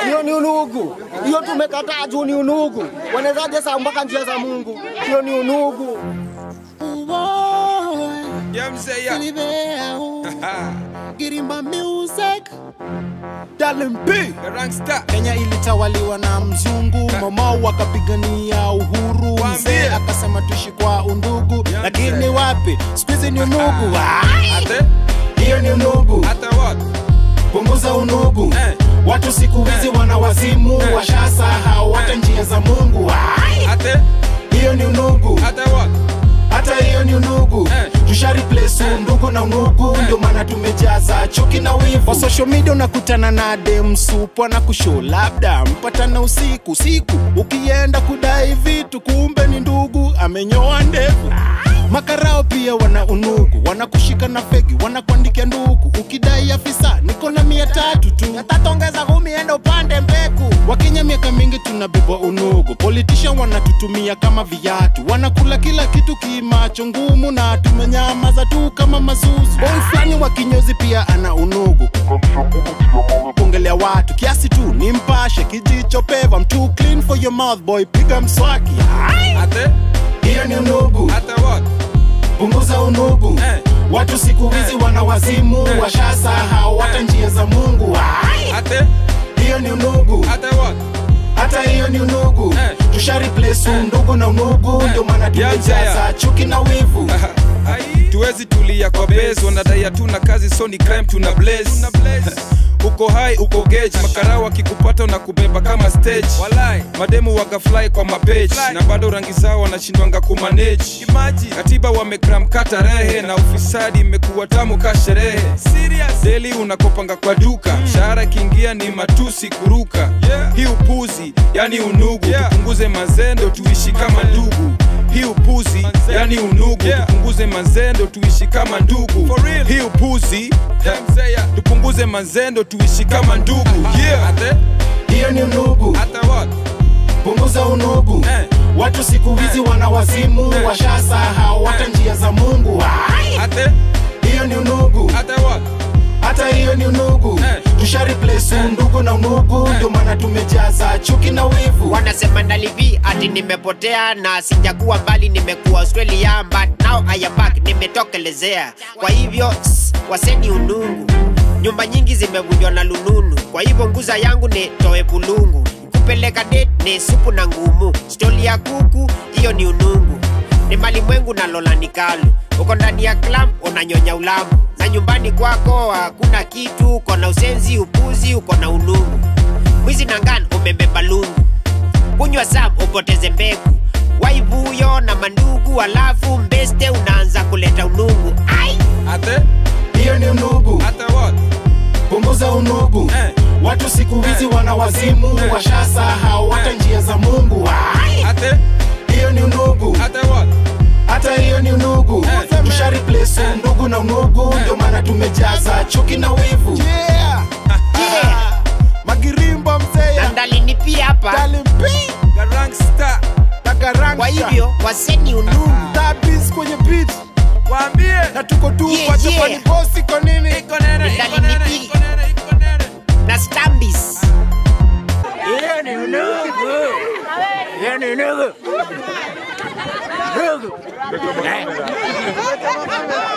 hiyo ni unugu. Hiyo tumekataa juu ni unugu. Wanawezaje saa mpaka njia za Mungu? Hiyo ni unugu. Yeah, mzee ya. Girimba Music Darling P Gangster. Kenya ilitawaliwa na mzungu, Momao wakapigania uhuru, Waambie. mzee akasema tuishi kwa undugu, Ya lakini mzee. wapi, siku hizi ni unugu. Ai! Ate, Hiyo ni unugu, ate what? punguza unugu. Eh. Watu siku hizi wana wazimu, washasahau hata njia za Mungu. Ai! Ate, Hiyo ni unugu, ate what? hata hiyo ni unugu Eh. tusha replace undugu na unugu ndio maana tumejaza chuki na wivu kwa social media unakutana na dem supu na kushow labda mpatana usiku siku ukienda kudai vitu kumbe ni ndugu amenyoa ndevu makarao pia wana unugu wanakushika na fegi wanakuandikia ndugu ukidai afisa niko na mia tatu tu yatatongeza kumi enda upande mbeku wakenya miaka mingi tunabebwa unugu politician wanatutumia kama viatu wanakula kila kitu kimacho ngumu na tumenyamaza tu kama mazuzu boy fulani wa kinyozi pia ana unugu kuongelea watu kiasi tu ni mpashe kijicho peva mtu clean for your mouth boy piga mswaki Ai! Ate, hiyo ni unugu ate what? punguza unugu Eh. watu siku hizi wana wazimu Eh. washasahau hata njia za mungu Ai! Ate, hiyo ni unugu ate what? hata hiyo ni unugu Eh. tusha replace undugu na unugu ndio maana Ya mzee tumejaza ya. chuki na wivu Ai. Tuwezi tulia kwa base, wanadai hatuna kazi, so ni crime tuna blaze. uko high uko gauge makarao wakikupata na kubeba kama stage Walai. mademu wagafly kwa mapage na bado rangi zao wanashindwanga kumanage katiba wamekram kata rehe na ufisadi imekuwa tamu ka sherehe deli unakopanga kwa duka mshahara ikiingia ni matusi kuruka hii upuzi yani unugu tupunguze mazendo tuishi kama ndugu hii upuzi yani unugu tupunguze mazendo tuishi kama ndugu hii upuzi tupunguze mazendo tuishi kama ndugu yeah. Ate, hiyo ni unugu ate what? punguza unugu Eh. watu siku hizi wana wazimu washasahau hata njia za mungu Ai! Ate, hiyo ni unugu ate what? hata hiyo ni unugu Eh. tusha replace undugu na unugu ndio maana tumejaza chuki na wivu wanasema ndalivi ati nimepotea na sijakuwa mbali nimekuwa australia but now I am back nimetokelezea kwa hivyo s- waseni unungu nyumba nyingi zimevunjwa na lununu kwa hivyo nguza yangu ni toe pulungu kupeleka date ni supu na ngumu stori ya kuku hiyo ni unungu ni malimwengu na lola ni kalu uko ndani ya club unanyonya ulamu na nyumbani kwako hakuna kitu uko na usenzi upuzi uko na unungu mwizi na ngan umebeba lungu kunywa sam upoteze mbegu waivuyo na mandugu alafu mbeste unaanza kuleta unungu ai Ate, hiyo ni unugu ate what? punguza unugu Eh. watu siku hizi wana wazimu washasahau hata njia za mungu Ai! Ate, hiyo ni unugu ate what? hata hiyo ni unugu Eh. tusha replace undugu na unugu ndio maana tumejaza chuki na wivu yeah. magirimbo mzeya na ndalini pia hapa talimpi Gangster. tagaranga kwa hivyo waseni unungu tabis kwenye beat Waambie. na tuko tu Yeah, kwa yeah. Japani boss iko nini Iko nene, iko Ndalini nene, pi. iko nene, iko nene. na stambis Nigga.